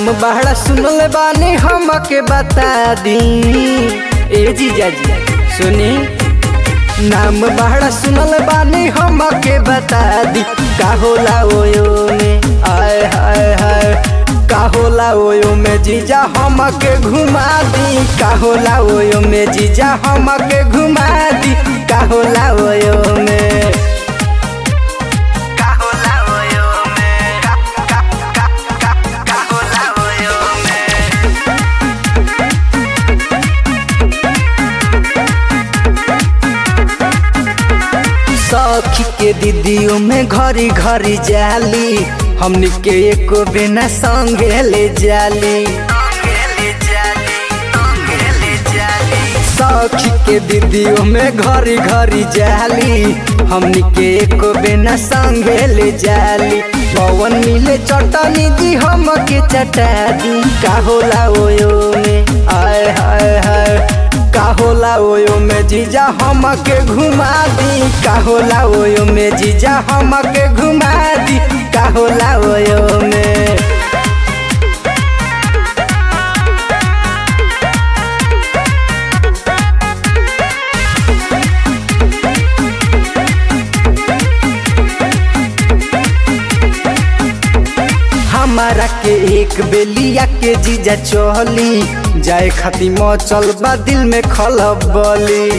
बड़ा सुनल बानी हमके बता दी ए जीजा जी सुनी नाम बड़ा सुनल बानी हमके बता दी का होला ओयो में आय हाय हाय का होला ओयो में जीजा हमके घुमा दी का होला ओयो में जीजा हमके घुमा दी का होला ओयो में का होला ओयो में का का का का का होला ओयो में सखी के दीदियों में घरी घरी जाली हमनी के एको बिना संगे ले जाली सखी के दीदियों में घरी घरी जाली हमनी के एको बिना संगे ले जाली पवन मिले चटनी दी हम के चटा दी का होला ओयो में आय हाय हाय का होला ओयो में जीजा हमके घुमा दी का होला ओयो में जीजा हमके घुमा दी का होला ओयो में हमारा के एक बेलिया के जीजा चहली जाए खाती मचल बा दिल में खलबली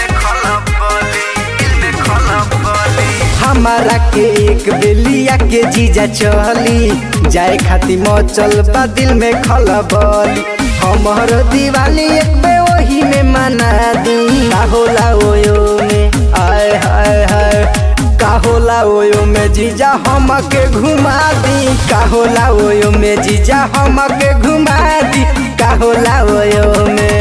हमारा के एक बेलिया के जीजा चहली जाए खाती मचल बा दिल में खलबली हमर दिवाली एक बे वही में मना दी का होला ओयो में आय हाय हाय का होला ओयो में जीजा हमके घुमा दी का होला ओयो में जीजा हमके घुमा दी का होला ओयो में